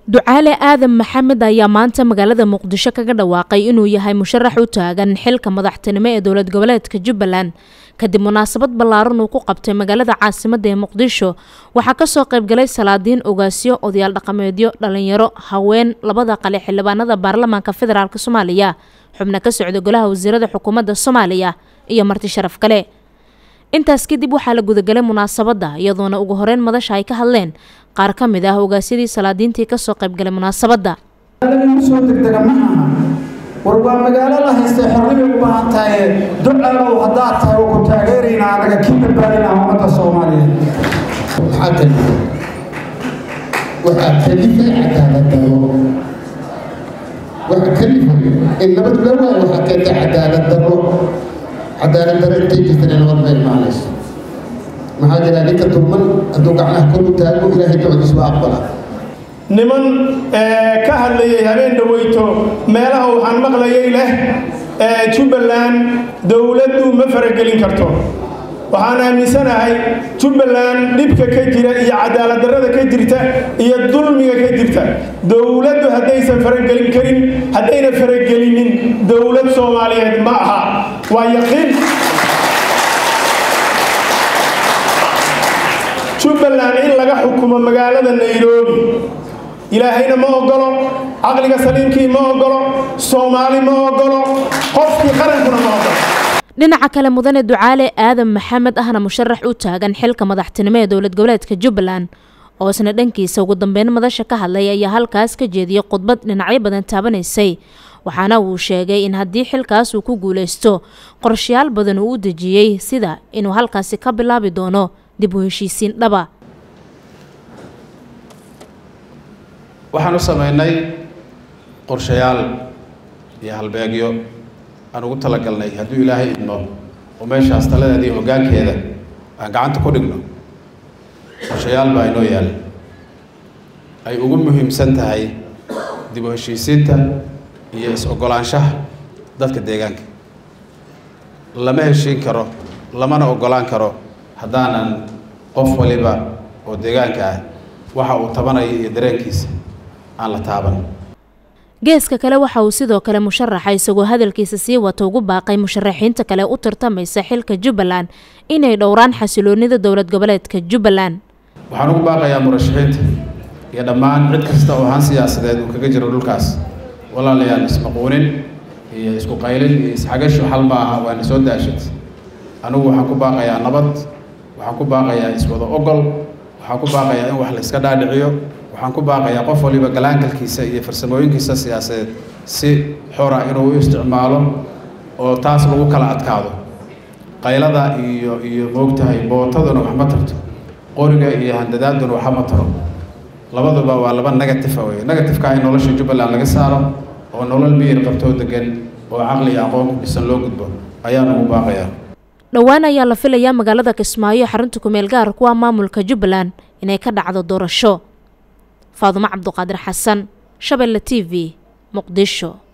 ducaale aadan maxamed ayaa maanta magaalada muqdisho kaga dhawaaqay inuu yahay musharax u taagan xilka madaxtinimo ee dowlad goboleedka jubbaland kadib munaasabad ballaaran uu ku qabtay magaalada caasimadda ee muqdisho waxaa kasoo qaybgalay salaadiin ogaasyo odayaal dhaqameedyo dhalinyaro haween labada qale xildhibaanada baarlamaanka federaalk soomaaliya xubno ka socda golaha wasiirada xukuumadda soomaaliya iyo marti sharaf kale intaas kadib waxaa la gudagalay munaasabadda iyadoona ugu horeyn madasha ay ka hadleen qaar ka mid ah ogaasyadii salaadiintii kasoo qaybgalay munaasabadda lagu soo degdega ma aha war waa magaalo la haystay xorribay u baahan tahay ducalow haddaad tahay oo ku taageeraynaa anaga kii badbaadinaa ummadda soomaaliyeed waxaa kalifa waxaa kalifay cadaaladdarro waxaa kalifay in nabad la waayo waxaa keentay cadaalad darro cadaalad darro intay jirtana nabad ma imaanayso maxaa jira ninka dulman hadduu gacmaha kor u taago ilaahay ducdiis waa aqbala niman ka hadlayay habeen dhaweyto meelaha waxaan maqlayay leh jubbaland dowladdu ma faragelin karto waxaan aaminsanahay jubbaland dhibka ka jira iyo cadaaladdarrada ka jirta iyo dulmiga ka jirta dowladdu haddaysan faragelin karin haddayna faragelinin dowlad soomaaliyeed ma aha waa yaqiin jubbaland in laga xukumo magaalada nairobi ilaahayna ma ogolo caqliga saliimkii ma ogolo soomaali ma ogolo qofkii qarankuna ma ogolo dhinaca kale mudane ducaale aadan maxamed ahna musharax u taagan xilka madaxtinimo ee dowlad goboleedka jubbaland oo isna dhankiisa ugu dambeyn madasha ka hadlay ayaa halkaas ka jeediyey khudbad dhinacyo badan taabanaysay waxaana uu sheegay in haddii xilkaas uu ku guuleysto qorshayaal badan uu u dejiyey sida inuu halkaasi ka bilaabi doono dib u heshiisiin dhaba waxaan u sameynay qorshayaal iyo halbeegyo aan ugu talagalnay hadduu ilaahay idmo oo meeshaas taladeeda iyo hoggaankeeda aan gacanta ku dhigno qorshayaal baa inoo yaala ay ugu muhiimsan tahay dib u heshiisiinta iyo is-oggolaanshaha dadka deegaanka lama heshiin karo lamana oggolaan karo haddaanan qof waliba oo deegaanka ah waxa uu tabanayo iyo dareenkiisa aan la taaban geeska kale waxa uu sidoo kale musharaxa isagoo hadalkiisa sii wata ugu baaqay musharaxiinta kale u tartamaysa xilka jubbaland inay dhowraan xasiloonida dowlad goboleedka jubbaland waxaan ugu baaqayaa murashaxiinta iyo dhammaan cid kasta oo han siyaasadeed uu kaga jiro dhulkaas walaalayaal ismaquunin iyo isku qaylin iyo isxagashu xal ma aha waana soo daashad anigu waxaan ku baaqayaa nabad waxaan ku baaqayaa iswada ogol waxaan ku baaqayaa in wax la iska dhaadhiciyo waxaan ku baaqayaa qof waliba galaankalkiisa iyo farsamooyinkiisa siyaasadeed si xora inuu u isticmaalo oo taas lagu kala adkaado qaylada iyo iyo moogtahay bootaduna wax ma tarto qoriga iyo handadaaduna waxa ma taro labaduba waa laba negative wey negativeka in nolosha jubbaland laga saaro oo nolol miyir qabtoo degan oo caqli iyo aqoon ku dhisan loo gudbo ayaan ugu baaqayaa dhowaan ayaa la filayaa magaalada kismaayo xarunta kumeel gaar kuwa maamulka jubbaland inay ka dhacdo doorasho faadumo cabduqaadir xasan shabeelle t v muqdisho